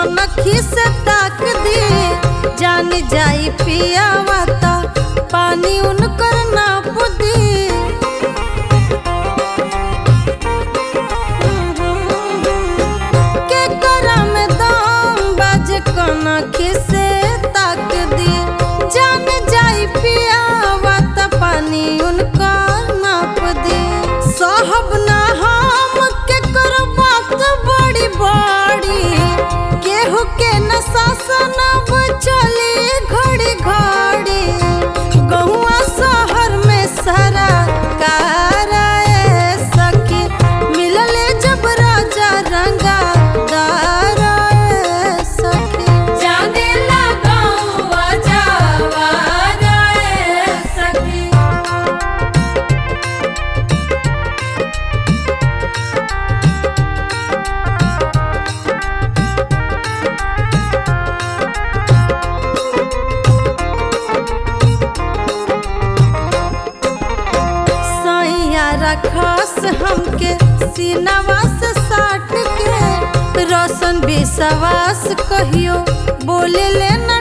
कनखी से ताक दी जान जाई पियावा ता पानी उनकर नाप दी के करा में दाम बाज कनखी से ताक दी जान जाई पियावा ता पानी उनकर नाप दी साहब ना हम के करो बात बड़ी बड़ी केहू के न शासन अब चली घड़ी घड़ी गहुआ शहर में सारा काराए सखी मिलले जब राजा रंगा दाराए सखी जाने लगाऊं जावा रे सखी सैया रखस हमके सीनावा से साट के रोशन विश्वास कहियो बोले ले न